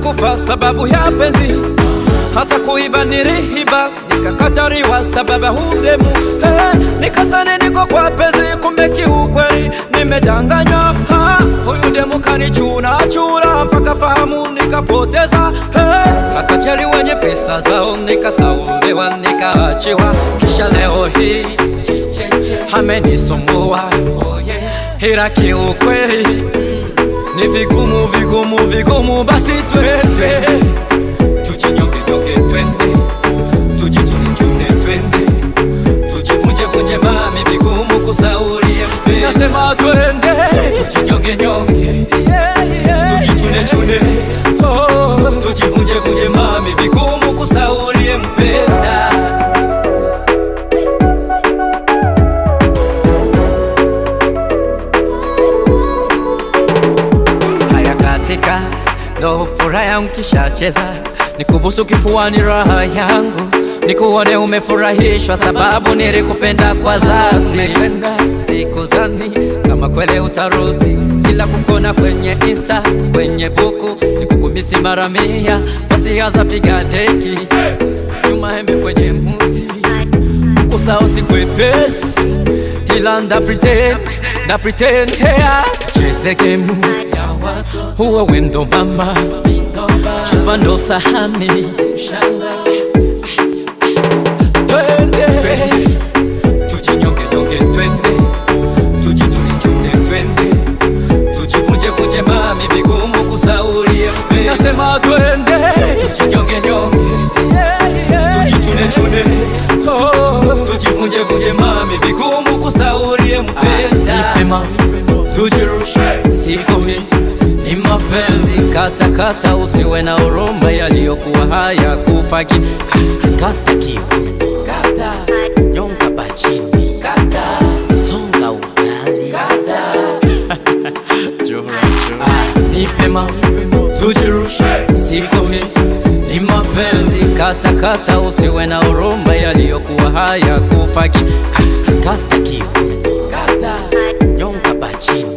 nikakufa sababu ya penzi hata kuiba niliiba nikakatariwa sababu ya hudemu hey, nikasane niko kwa penzi kumbe kiukweli nimedanganywa ha, huyu demu kanichuna chura mpaka fahamu nikapoteza hey, makacheri wenye pesa zao nikasauliwa nikaachiwa kisha leo hii amenisumbua ila kiukweli ni vigumu vigumu vigumu basi twende tujinyongenyonge twende tujitunicune twende tujivunjevunje mami vigumu kusaulie mpe nasema twende tujinyongenyonge tujichunechune oh, tujivunjevunje mami vigumu kusaulie mpenda haya katika ndo furaha yangu kishacheza nikubusu kifuani raha yangu nikuone umefurahishwa sababu nilikupenda kwa dhati siku zani kama kwele utarudi ila kukona kwenye insta kwenye buku nikukumisi mara mia basiaza piga deki chuma embe kwenye muti kusao sikwepesi ila nda pretend nda pretend hea tucheze gemu huwe wendo mama chupa ndo sahani twende tujinyongenyonge twende tujitunicune twende tujivunjevunje mami vigumu kusaulie mpe nasema twende tujinyongenyonge tujichunechune oh, tujivunjevunje mami vigumu kusaulie mpenda ipema tujirushe siku hizi ni mapenzi katakata usiwe na urumba yaliyokuwa haya kufaki kata kiuno kata nyonga bachini kata songa ugali kata nipema tujirushe siku hizi ni mapenzi katakata usiwe na urumba yaliyokuwa haya kufaki kata kiuno kata nyonga bachini